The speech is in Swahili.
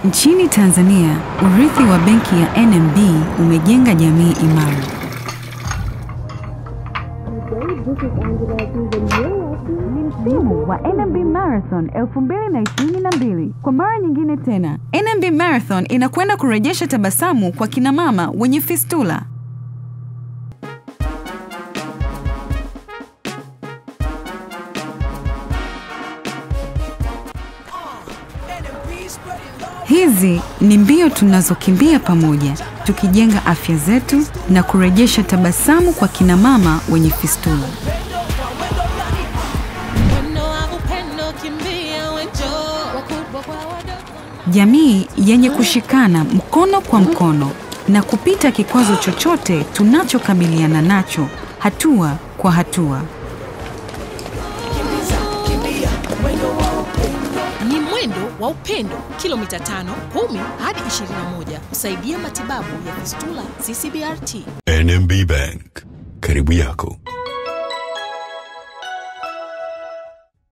Nchini Tanzania, urithi wa benki ya NMB umejenga jamii imara. Ni msimu wa NMB Marathon 2022. Kwa mara nyingine tena, NMB Marathon inakwenda kurejesha tabasamu kwa kina mama wenye fistula. Hizi ni mbio tunazokimbia pamoja, tukijenga afya zetu na kurejesha tabasamu kwa kina mama wenye fistula. Mwendo wa upendo kimbia wejo, wakubwa kwa wadogo. Jamii yenye kushikana mkono kwa mkono na kupita kikwazo chochote tunachokabiliana nacho hatua kwa hatua. Ni mwendo wa upendo kilomita 5, 10 hadi 21 kusaidia matibabu ya fistula CCBRT. NMB Bank, karibu yako.